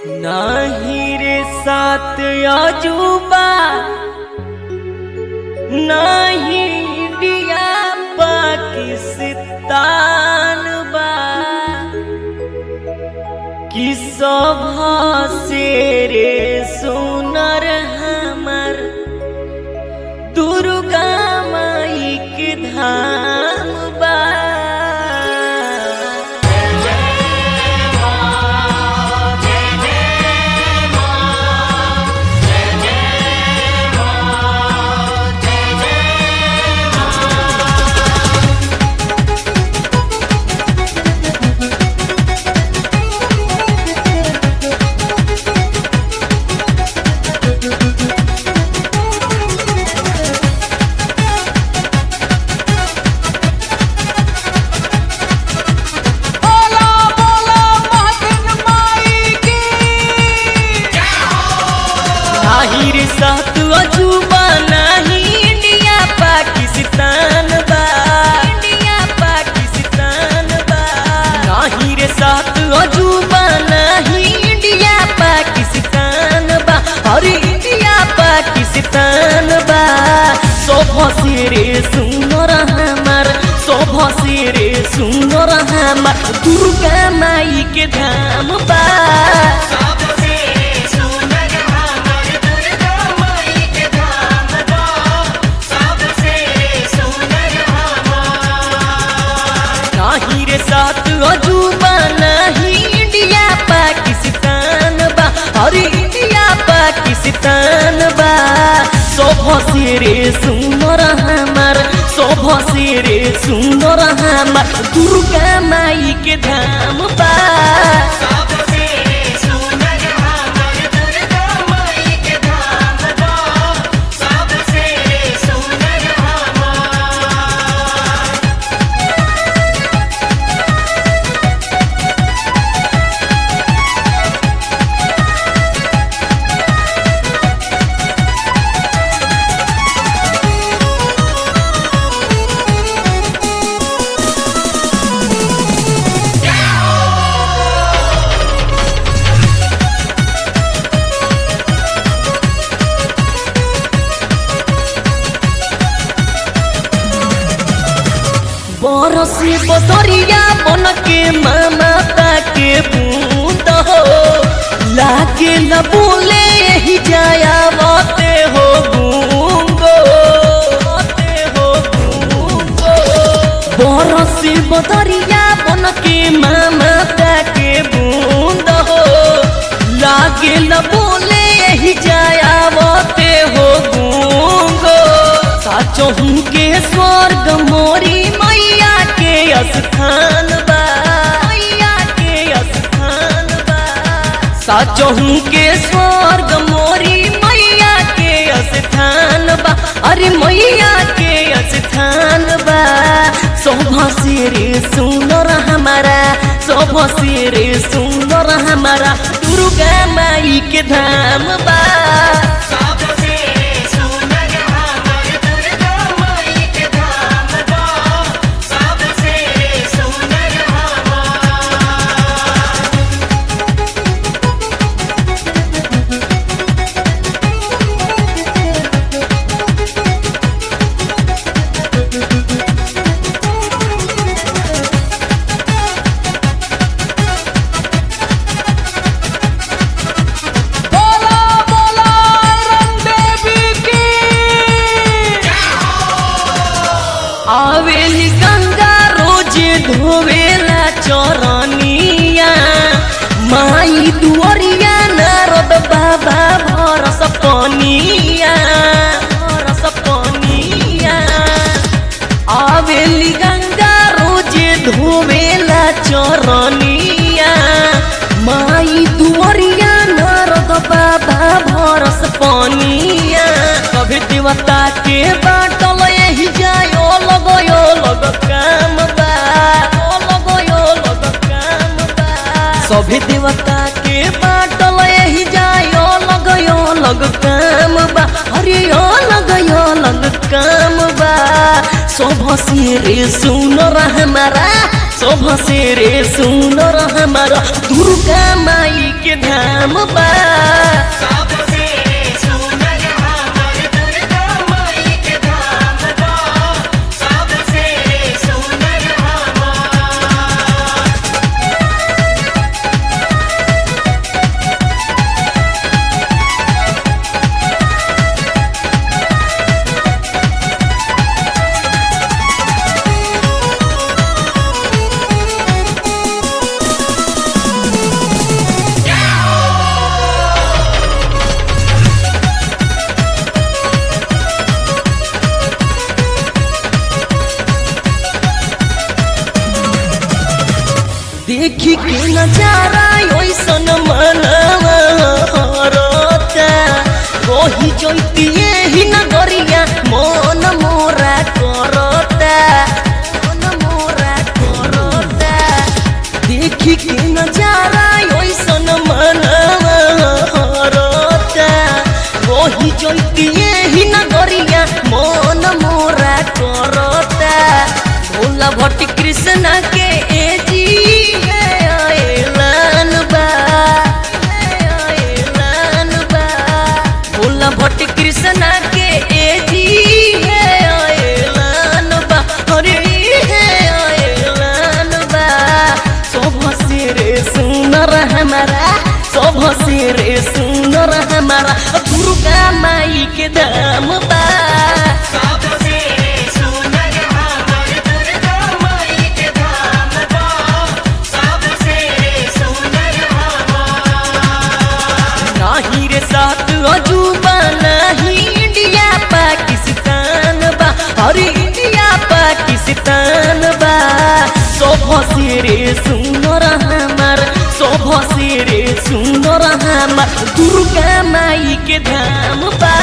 नाही रे सात अजूबा नाही इंडिया पाकिस्तान बा कि सभा से रे सुनर हमर दुर्गा माई के धाम बा बोला बोला महाजन माई की नाही रे सात अजूबा नाही इंडिया पाकिस्तान बा इंडिया पाकिस्तान बा नाही रे सात अजूबा नाही इंडिया पाकिस्तान बा अरे इंडिया पाकिस्तान बा शोभा से रे सुनर हमार शोभा से रे सुनर हमार दुर्गा माई के धाम बा नाही रे सात अजूबा नहीं इंडिया पाकिस्तान बा अरे इंडिया पाकिस्तान बा शोभा से रे सुनर हमार शोभा से रे सुनर हमार दुर्गा माई के धाम बा बरसी बदरिया बन के माता के बूंद हो लागे न बोले यही जाया मते हो गूंगो मते हो गूंगो बरसी बदरिया बन के माता के बूंद हो लागे न बोले यही जाया मते हो गूंगो साचो हूँ के स्वर्ग मोरी मैया के स्थान बा मैया के स्थान बा साचो हूँ के स्वर्ग मोरी मैया के स्थान बा अरे मैया के स्थान बा शोभा से रे सुंदर हमारा शोभा से रे सुंदर हमारा दुर्गा माई के धाम बा बोला बोला आयरन देवी की आवेली गंगा रोज धोवेला चरनिया माई दुअरिया नारद बाबा भरस पनिया भरस पनिया आवेली गंगा रोज धोवेला चरनिया माई दुअरिया नारद बाबा भरस पनिया कभी देवता के बाटल यही जायो लगयो लग काम बा ओ लगयो लग काम बा सभी देवता के बाटल यही जायो लगयो लग काम बा अरे ओ लगयो लग काम बा शोभ से रे सुन हमारा शोभ से रे सुनर हमारा दुर्गा माई के धाम बा देखी के नजारा ओइसन मनवा हरता रही जैती ही नगरिया मन मोरा करता मन मोरा करता देखी के नजारा ओइसन मनवा हरता रही जैती ही नगरिया मन मोरा करता भोला भट्टी कृष्ण के एजी ऐलान बा ऐलान बा भोला भट्टी कृष्ण के एजी ऐलान बा अरे ऐलान बा शोभ से रे सुनर हमारा शोभ से रे सुनर हमारा दुर्गा माई के दाम बा नाही रे सात अजूबा नाही इंडिया पाकिस्तान बा अरे इंडिया पाकिस्तान बा शोभ से रे सुनर हमार शोभ से रे सुनर हमार दुर्गा माई के धाम बा